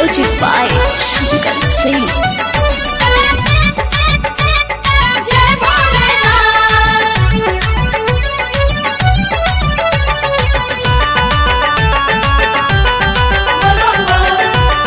Music by Shankar Singh. जय भोलेनाथ बोल बोल बोल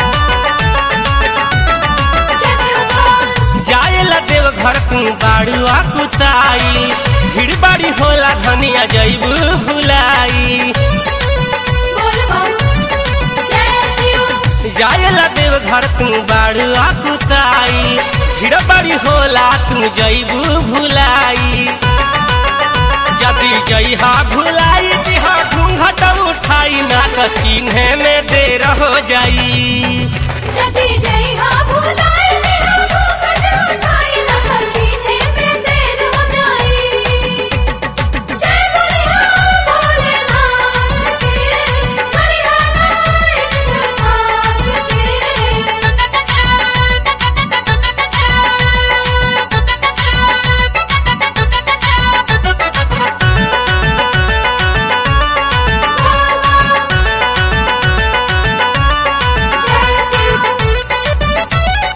जय शिव बोल जाएला देव घर तू बाड़ुआ कुताई भीड़ बाड़ी होला धनिया जैबू भुलाई बोल बोल जय शिव जाएला देव घर तू बाड़ुआ कुताई भीड़ बाड़ी होला तू जैबू भुलाई यदि जइहा भुलाई दिहा घूंघट उठाई ना त चिन्हे में देर हो जाई जति जय हा भुलाए मेरा मुकुट उठाई न खजीने में देर हो जाई जय भोलेनाथ भोलेनाथ के चलिहा नारायण साथ के जय शिव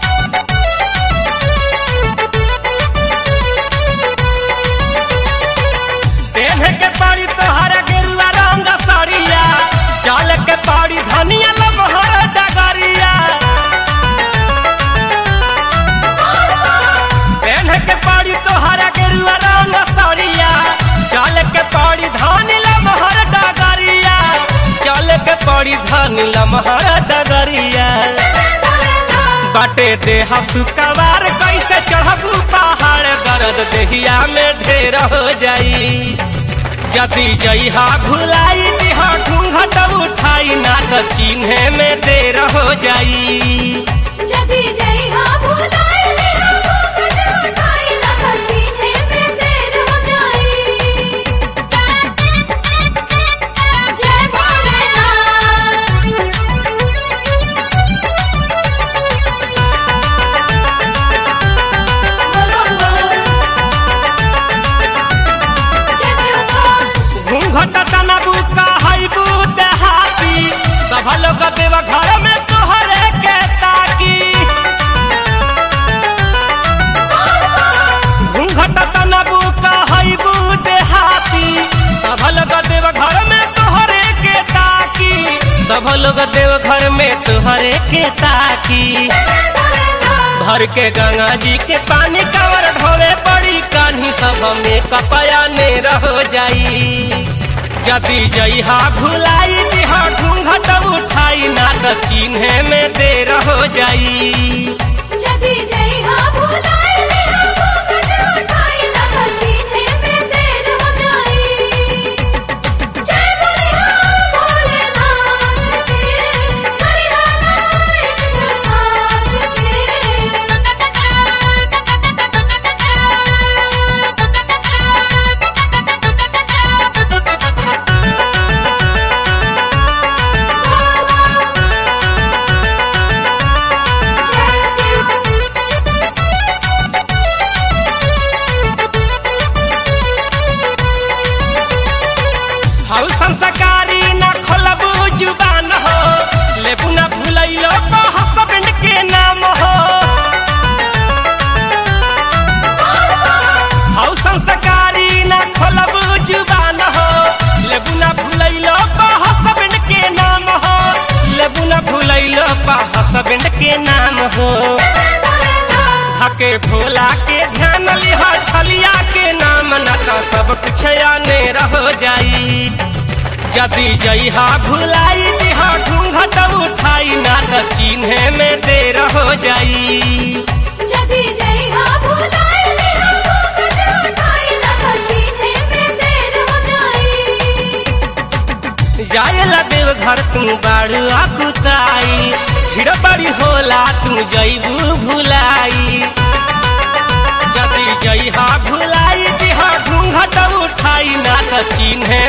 पेन्हे के पाड़ी तोहरा गेरुआ रंग साड़िया चाल के पाड़ी धनिया लमहर डगरिया पेन्हे के पाड़ी तोहरा गेरुआ रंग साड़िया चाल के पाड़ी धानी लमहर डगरिया चाल के पाड़ी धानी लमहर डगरिया बाटे देहा सुकवार कैसे चढ़बू पहाड़ दर्द देहिया में ढेर हो जाई यदि जइहा भुलाई दिहा घूंघट उठाई ना त चिन्हे में देर हो जाई जति जय हा भुलाए मेरा मुकुट उठाई न खजीने में देर हो जाई जय भोलेनाथ बोल बोल बोल जय शिव बोल घूंघट तनबू कहबू देहाती सब लोग देव घर में तोहरे के ताकी घूंघट तनबू कहबू देहाती सब लोग देव घर में तोहरे के ताकी सब लोग देव घर में तोहरे के ताकी जय भोलेनाथ भर के गंगा जी के पानी कवर ढोवे पड़ी कान्ही सब में कपया ने रह जाई यदि जइहा भुलाई दिहा घूंघट उठाई ना त चिन्हे में देर हो जाई जति जय हा भुलाए मेरा मुकुट उठाई न खजीने में देर हो जाई जय भोलेनाथ भोलेनाथ के चलिहा नारायण साथ के जय शिव हऊ संस्कारी ना खोलबू जुबान हो लेबू ना भुलैलो हसबैंड के नाम हो हऊ संस्कारी ना खोलबू जुबान हो लेबू ना भुलैलो हसबैंड के नाम हो लेबू ना भुलैलो हसबैंड के नाम हो जय भोलेनाथ हके भोला के ध्यान लिहा छलिया के नाम न त सब कुछ आने रह जाई यदि जइहा भुलाई दिहा घूंघट उठाई ना त चिन्हे में देर हो जाई जति जय हा भुलाए मेरा मुकुट उठाई न खजीने में देर हो जाई जाएला देव घर तू बाड़ू कुताई भीड़ बड़ी होला तू जइबू भुलाई यदि जइहा भुलाई दिहा घूंघट उठाई ना त चिन्हे